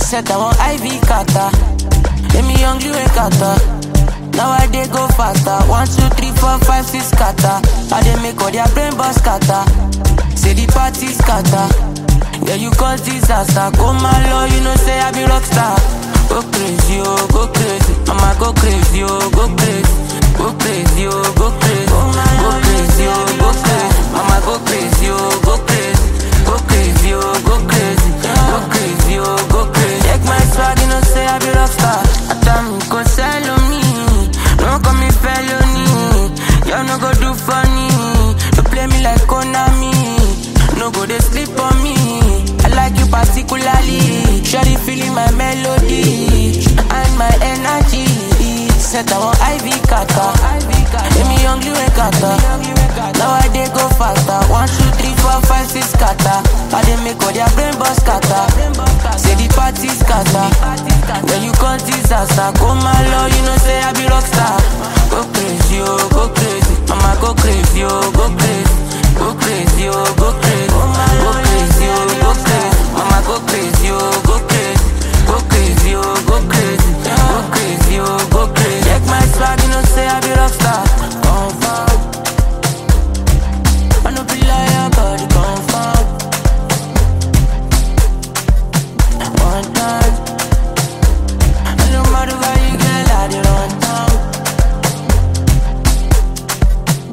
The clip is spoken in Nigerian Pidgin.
Set I want IV kata. Let me hungry way kata. Now I dey go faster. One, two, three, four, five, six kata. I dey make all their brain boss kata. Say the party scatter. Yeah, you cause disaster. Go my low, you know say I be rockstar. Go crazy, oh, go crazy. Mama go crazy, oh, go crazy. Go crazy, oh, go crazy. Go crazy, oh, go crazy. Mama go crazy, oh, go crazy. Go crazy, oh, go crazy. Go crazy, oh, go crazy. Check my swag, you know say I be rockstar. Atam go sell on me. No call me felony. Y'all no go do funny. You play me like Konami. No go they sleep on me. I like you particularly. Surely feeling my melody and my energy. Set I want IV kata. Let me hungry when kata. Now I dey go faster. One, two, three, four, five, six kata. I dey make all their brain boss kata. Say the party scatter. When you cause disaster, go my low, you know say I be rockstar. Go crazy, oh, go crazy. Mama go crazy, oh, go crazy. Go crazy, oh, go crazy. Go crazy, oh, go crazy. Mama go crazy, oh,